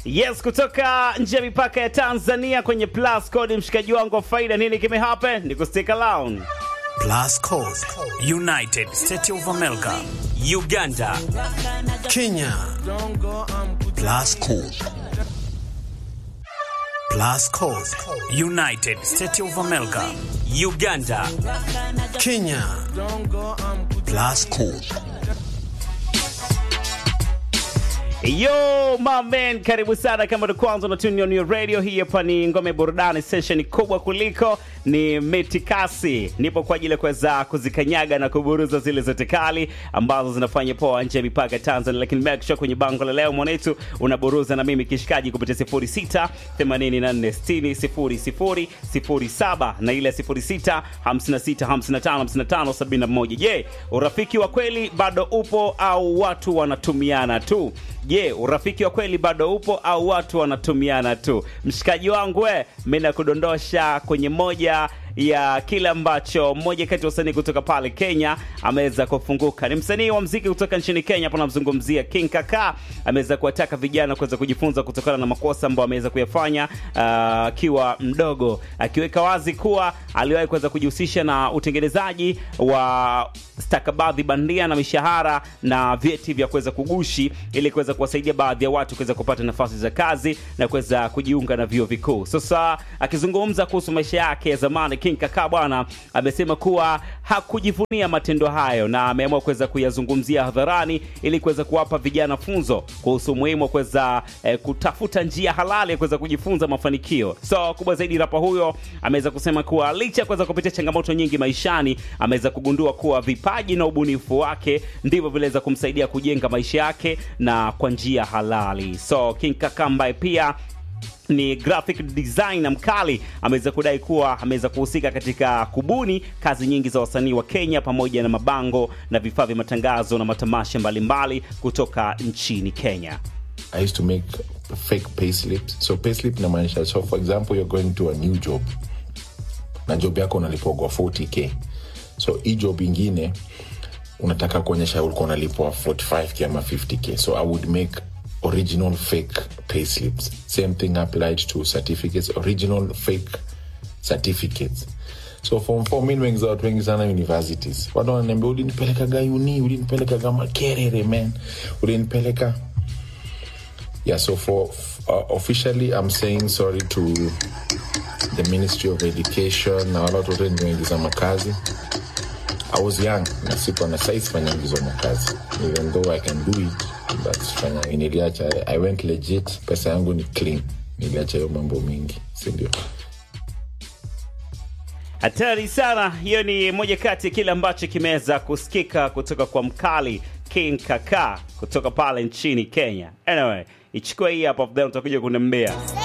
Yes, kutoka nje ya mipaka ya Tanzania kwenye Plus Code, mshikaji wangu wa faida, nini kimehappen? Ni kustick around. Plus Code, United States of America, Uganda, Kenya. Plus Code. Plus Code, United States of America, Uganda, Kenya. Plus Code. Yo my man, karibu sana kama ndo kwanza na tune on your radio. Hii hapa ni ngome burudani session kubwa kuliko ni Metikasi. Nipo kwa ajili ya kuweza kuzikanyaga na kuburuza zile zote kali ambazo zinafanya poa nje ya mipaka ya Tanzania, lakini make sure kwenye bango la leo mwanetu unaburuza na mimi kishikaji kupitia 06 84 60 00 07 na ile 06 56 55 55 71. Je, urafiki wa kweli bado upo au watu wanatumiana tu? Je, urafiki wa kweli bado upo au watu wanatumiana tu? Mshikaji wangu we, mimi nakudondosha kwenye moja ya kile ambacho mmoja kati ya wasanii kutoka pale Kenya ameweza kufunguka. Ni msanii wa mziki kutoka nchini Kenya, hapo namzungumzia King Kaka. Ameweza kuwataka vijana kuweza kujifunza kutokana na makosa ambayo ameweza kuyafanya akiwa uh, mdogo, akiweka wazi kuwa aliwahi kuweza kujihusisha na utengenezaji wa stakabadhi bandia na mishahara na vyeti vya kuweza kugushi ili kuweza kuwasaidia baadhi ya watu kuweza kupata nafasi za kazi na kuweza kujiunga na vyuo vikuu. Sasa akizungumza kuhusu maisha yake ya zamani King Kaka bwana amesema kuwa hakujivunia matendo hayo na ameamua kuweza kuyazungumzia hadharani ili kuweza kuwapa vijana funzo kuhusu umuhimu wa kuweza eh, kutafuta njia halali ya kuweza kujifunza mafanikio. So kubwa zaidi, rapa huyo ameweza kusema kuwa licha ya kuweza kupitia changamoto nyingi maishani, ameweza kugundua kuwa vipaji na ubunifu wake ndivyo viliweza kumsaidia kujenga maisha yake na kwa njia halali. So King Kaka ambaye pia ni graphic designer mkali ameweza kudai kuwa ameweza kuhusika katika kubuni kazi nyingi za wasanii wa Kenya pamoja na mabango na vifaa vya matangazo na matamasha mbalimbali mbali kutoka nchini Kenya. I used to make fake payslips. So payslip inamaanisha, so for example you're going to a new job na job yako unalipwa 40k, so hii job ingine unataka kuonyesha ulikuwa unalipwa 45k ama 50k, so I would make original fake payslips. Same thing applied to certificates, original fake certificates. So form four mi wengi za watu wengi sana universities watu wananiambia ulinipelekaga uni ulinipelekaga makerere man ulinipeleka yeah so for uh, officially i'm saying sorry to the ministry of education na wala watu wote niwaingiza makazi i was young na sikuwa na size fanya ingizo makazi even though i can do it but fanya niliacha i went legit pesa yangu ni clean niliacha hiyo mambo mingi sindio Hatari sana. Hiyo ni moja kati ya kile ambacho kimeweza kusikika kutoka kwa mkali King Kaka kutoka pale nchini Kenya. Anyway, ichukua hii hapa, then utakuja kuniambia